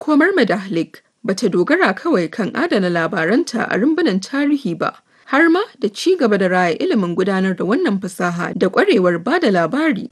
Komar Medahlik ba ta dogara kawai kan adana labaranta a rumbunan tarihi ba, har ma da ci gaba da raya ilimin gudanar da wannan fasaha da ƙwarewar ba da labari.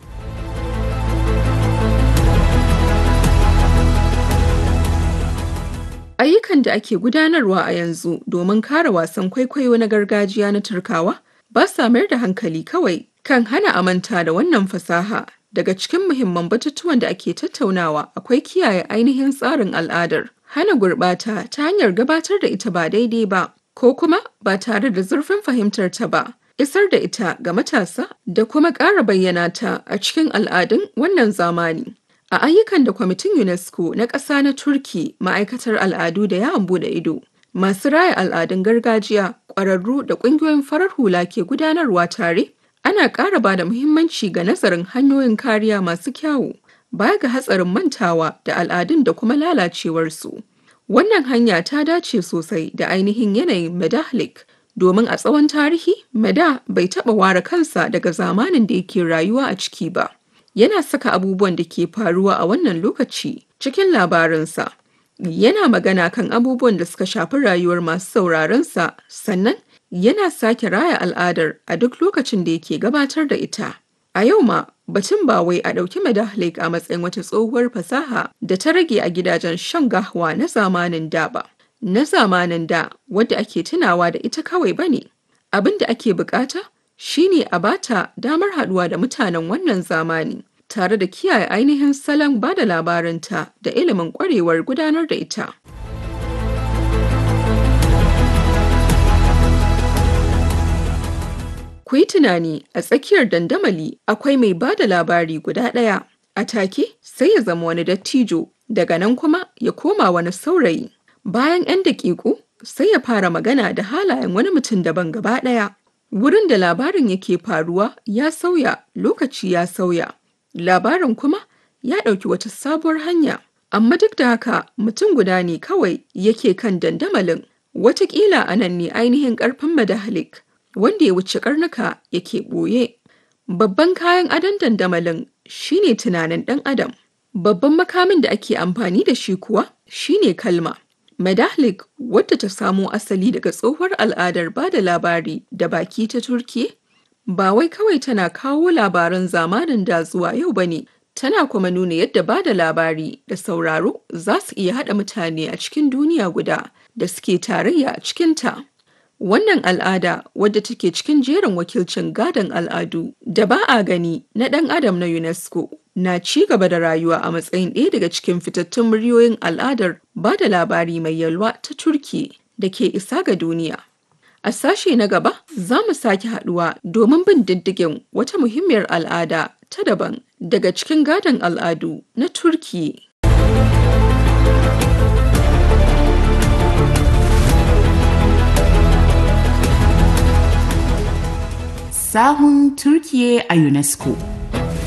Ayyukan da ake gudanarwa a yanzu domin kare wasan kwaikwayo na gargajiya na Turkawa ba sa mayar da hankali kawai kan hana amanta da wannan fasaha. Daga cikin muhimman batutuwan da ake tattaunawa akwai kiyaye ainihin tsarin al'adar, hana gurɓata ta hanyar gabatar da ita ba daidai ba, ko kuma ba tare da zurfin fahimtar ta ba, isar da ita ga matasa da kuma ƙara bayyana ta a cikin al'adun wannan zamani. A ayyukan da kwamitin UNESCO na ƙasa na Turki ma'aikatar al'adu da yawon bude ido, masu raya al'adun gargajiya, ƙwararru da ƙungiyoyin farar hula ke gudanarwa tare, ana ƙara ba da muhimmanci ga nazarin hanyoyin kariya masu kyawu, baya ga hatsarin mantawa da al'adun da kuma lalacewarsu. Wannan hanya ta dace sosai da ainihin yanayin Medahlik, domin a tsawon tarihi, Meda bai taɓa ware kansa daga zamanin da yake rayuwa a ciki ba. yana saka abubuwan da ke faruwa a wannan lokaci cikin labarinsa. Yana magana kan abubuwan da suka shafi rayuwar masu sauraronsa sannan yana sake raya al'adar a duk lokacin da yake gabatar da ita. A yau ma batun ba wai a ɗauki Medahlik a matsayin wata tsohuwar fasaha da ta rage a gidajen shan gahwa na zamanin da ba. Na zamanin da wadda ake tunawa da ita kawai ba ne. Abin da ake bukata shine a bata damar haɗuwa da mutanen wannan zamani tare da kiyaye ainihin salon ba da labarinta da ilimin ƙwarewar gudanar da ita. Ku yi tunani a tsakiyar dandamali akwai mai ba da labari guda ɗaya, a take sai ya zama wani dattijo, daga nan kuma ya koma wani saurayi. Bayan 'yan daƙiƙu sai ya fara magana da halayen wani mutum daban gaba ɗaya. Wurin da labarin yake faruwa ya sauya, lokaci ya sauya. Labarin kuma ya ɗauki wata sabuwar hanya. Amma duk da haka mutum guda ne kawai yake kan dandamalin. Wataƙila a nan ne ainihin ƙarfin Medahlik, wanda ya wuce ƙarnuka yake ɓoye. Babban kayan adon dandamalin shine tunanin ɗan adam. Babban makamin da ake amfani da shi kuwa shine kalma. Medahlik wadda ta samo asali daga tsohuwar al'adar ba da labari da baki ta Turki, ba wai kawai tana kawo labaran zamanin da zuwa yau ba ne, tana kuma nuna yadda ba da labari da sauraro za su iya haɗa mutane a cikin duniya guda da suke tarayya a cikinta. Wannan al'ada wadda take cikin jerin wakilcin gadon al'adu da ba a gani na ɗan adam na UNESCO na ci gaba da rayuwa a matsayin ɗaya daga cikin fitattun muryoyin al'adar ba da labari mai yalwa ta Turki da ke isa ga duniya. A sashe na gaba za mu sake haɗuwa domin bin diddigin wata muhimmiyar al'ada ta daban daga cikin gadon al'adu na Turki. Sahun Turkiye a UNESCO